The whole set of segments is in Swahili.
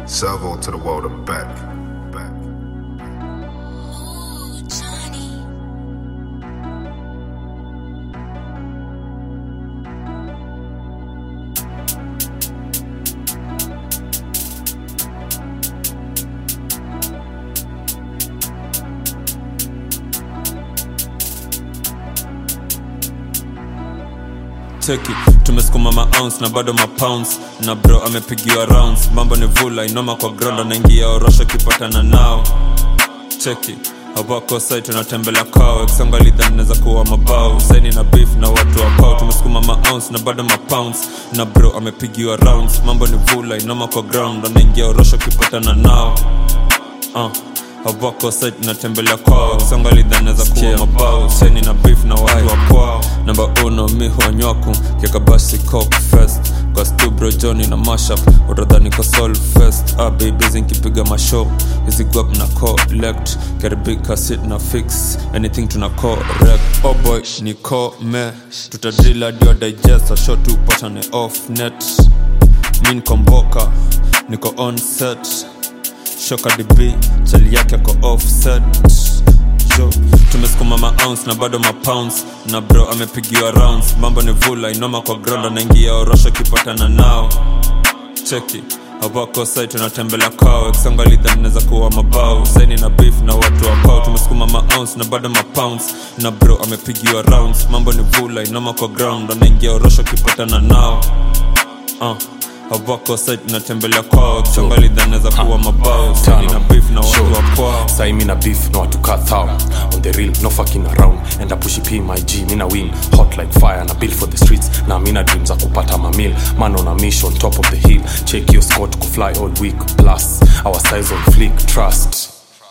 Salvo to the world and back. Back. cheki tumesukuma maounce na bado mapounds na bro amepigiwa rounds mambo ni vula inoma kwa ground anaingia orosho kipatana nao cheki awako sai tunatembelea kwao ekisonga lidhani naweza kuwa mabao saini na beef na watu wa kwao tumesukuma maounce na bado mapounds na bro amepigiwa rounds mambo ni vula inoma kwa ground anaingia orosho kipatana nao uh awako site natembelea kwao songa lidhaneza kuwa mabao seni na beef na watu wa kwao namba uno mi huanywaku kiakabasi cok fest kwa stubro joni na mashup utadhani ko sol fest abibizi nkipiga mashow hizi guap na collect karibika sit na fix anything tuna correct oh boy ni kome tutadrila dio digest asho tupatane off net min komboka niko on set shoka db chali yake ako offset jo tumesukuma maounce na bado mapounds na bro amepigiwa rounds mambo ni vula inoma kwa ground anaingia orosho kipatana nao cheki awako sai tunatembelea kwao ekisonga lidhaneza kuwa mabao saini na beef na watu wa kwao tumesukuma maounce na bado mapounds na bro amepigiwa rounds mambo ni vula inoma kwa ground anaingia orosho kipatana nao uh awako site natembelea kwao chonga lidhaneza kuwa mabao sani na beef na watu wa kwao sai mina beef no watu kathao on the real no fucking around and I push p my g mina win hot like fire na build for the streets na mina dreams za kupata mamil man on a mission top of the hill check your scott kufly all week plus our size on flick trust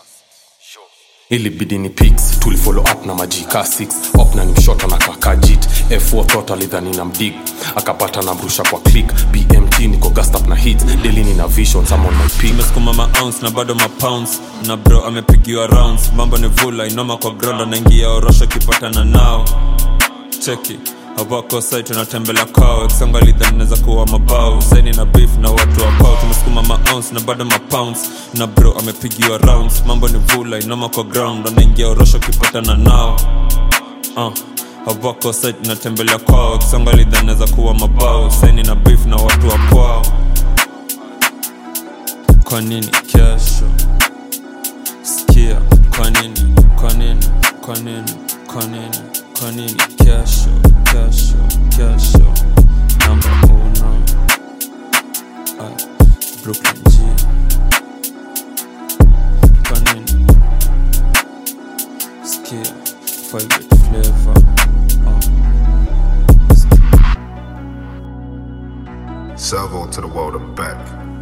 ilibidi ni pics tulifollow up na majika 6 op na nimshota na kakajit f4 thought alidhani na mdig akapata na mrusha kwa click bmt niko gastap na hits daily nina vision some on my peak tumesukuma maounce na bado mapounds na bro amepigiwa rounds mambo ni vula inoma kwa ground anaingia orosho kipatana nao cheki awako sai tunatembelea kwao ekisonga lidhaneza kuwa mabao saini na beef na watu wa kwao tumesukuma maounce na bado mapounds na bro amepigiwa rounds mambo ni vula inoma kwa ground anaingia orosho kipatana nao uh awako site natembelea kwao ekisonga lidhaneza kuwa mabao saini na beef na watu wa kwao kwa nini kesho sikia kwa nini kwa nini kwa nini kwa nini kwa nini kesho kesho kesho namba uno Ay, brooklyn g kwa nini sikia favorite flavor uh. Salvo to the world and back.